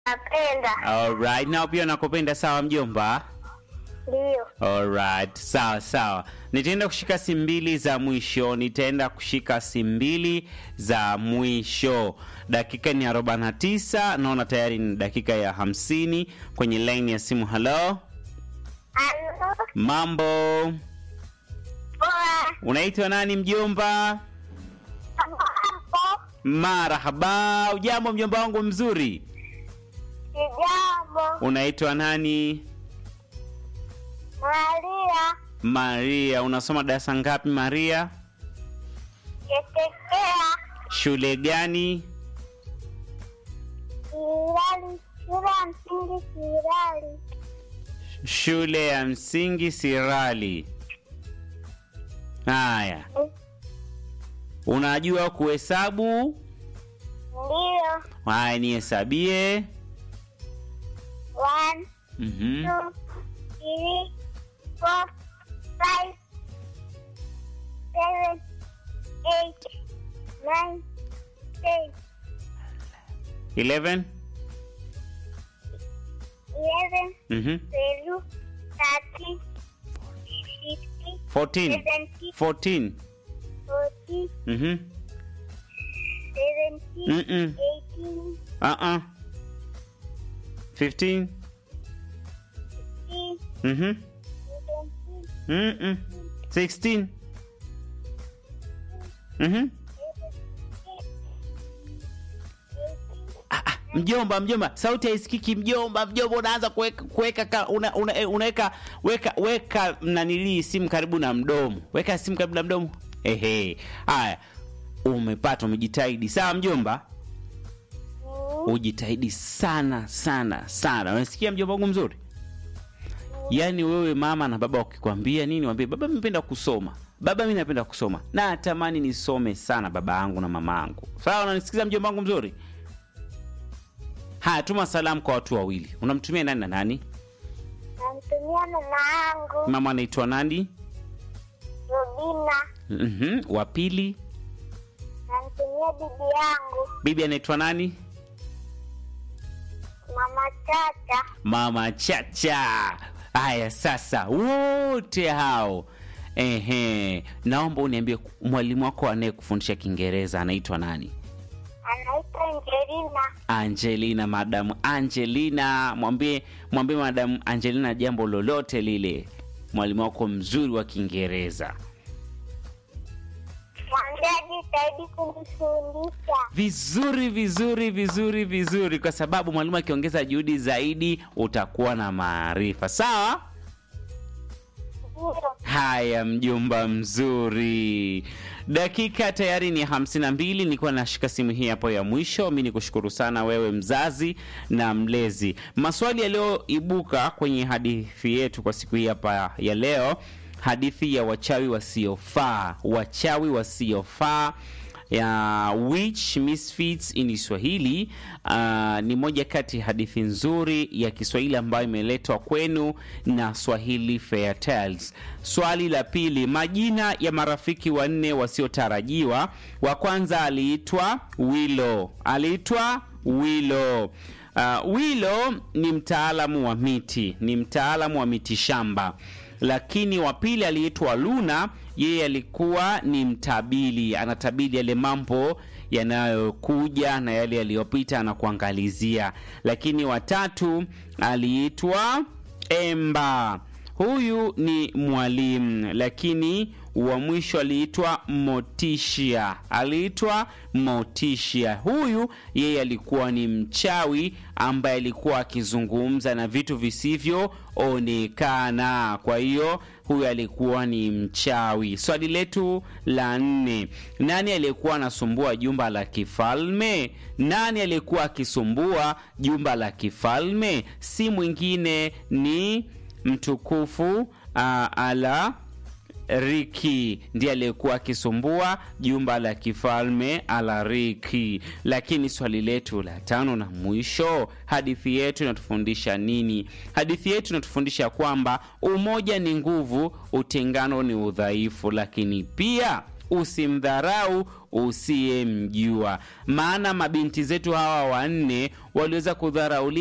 Napenda. Alright, nao pia nakupenda sawa mjomba? Ndio. Alright, sawa sawa. Nitaenda kushika simu mbili za mwisho, nitaenda kushika simu mbili za mwisho. Dakika ni 49, naona tayari ni dakika ya 50 kwenye line ya simu. Hello, Alo. mambo, Poa. unaitwa nani mjomba? Mambo. Marahaba, ujambo mjomba wangu mzuri, Sijambo. unaitwa nani? Maria. Maria, unasoma darasa ngapi Maria? Ketekea. Shule gani? Kirali. Shule ya msingi Kirali. Shule ya msingi Sirali. Haya, unajua kuhesabu? Ndio. Haya, nihesabie. One, Mhm. two, three, four, five, seven, eight, nine, ten, 11. eleven, Mhm. twelve, thirteen, fifteen, 14. seventeen, 14. fourteen, Mhm. seventeen, Mm-mm. eighteen, Uh-uh. 15. sixteen, Mhm. seventeen, Mm-mm. 16. Mhm. Ah, ah, mjomba mjomba sauti haisikiki mjomba mjomba unaanza kuweka kuweka ka- una, una, eh, unaweka weka weka nanilii simu karibu na mdomo weka simu karibu na mdomo ehe haya umepata umejitahidi sawa mjomba ujitahidi sana sana sana unasikia mjomba wangu mzuri yaani wewe mama na baba wakikwambia nini wambie baba mi napenda kusoma baba mi napenda kusoma na natamani nisome sana baba yangu na mama yangu sawa unanisikiza mjomba wangu mzuri haya tuma salamu kwa watu wawili unamtumia nani na nani namtumia mama yangu mama anaitwa nani Robina, mm wa pili namtumia bibi yangu bibi anaitwa nani mama Tata, mama chacha haya sasa wote hao ehe naomba uniambie mwalimu wako anayekufundisha kiingereza anaitwa nani anaitwa Angelina. Angelina, madamu Angelina, mwambie mwambie madamu Angelina jambo lolote lile, mwalimu wako mzuri wa Kiingereza. Mwambie ajitahidi kunifundisha. Vizuri vizuri vizuri vizuri, kwa sababu mwalimu akiongeza juhudi zaidi utakuwa na maarifa. Sawa. Ndio. Haya, mjomba mzuri, dakika tayari ni hamsini na mbili. Nilikuwa nashika simu hii hapo ya mwisho. Mi ni kushukuru sana wewe mzazi na mlezi. Maswali yaliyoibuka kwenye hadithi yetu kwa siku hii hapa ya leo, hadithi ya wachawi wasiofaa, wachawi wasiofaa ya Witch Misfits in Kiswahili. Uh, ni moja kati ya hadithi nzuri ya Kiswahili ambayo imeletwa kwenu na Swahili Fair Tales. Swali la pili, majina ya marafiki wanne wasiotarajiwa. Wa kwanza aliitwa Wilo, aliitwa Wilo. Uh, Wilo ni mtaalamu wa miti, ni mtaalamu wa miti shamba lakini wa pili aliitwa Luna, yeye alikuwa ni mtabili, anatabili yale mambo yanayokuja na yale yaliyopita na kuangalizia. Lakini watatu aliitwa Emba, huyu ni mwalimu, lakini wa mwisho aliitwa Motisha, aliitwa Motisha. Huyu yeye alikuwa ni mchawi ambaye alikuwa akizungumza na vitu visivyoonekana. Kwa hiyo huyu alikuwa ni mchawi. Swali letu la nne, nani aliyekuwa anasumbua jumba la kifalme? Nani aliyekuwa akisumbua jumba la kifalme? Si mwingine ni mtukufu uh, ala Riki ndiye aliyekuwa akisumbua jumba la kifalme Alariki. Lakini swali letu la tano na mwisho, hadithi yetu inatufundisha nini? Hadithi yetu inatufundisha kwamba umoja ni nguvu, utengano ni udhaifu, lakini pia usimdharau usiyemjua. Maana mabinti zetu hawa wanne waliweza kudharauliwa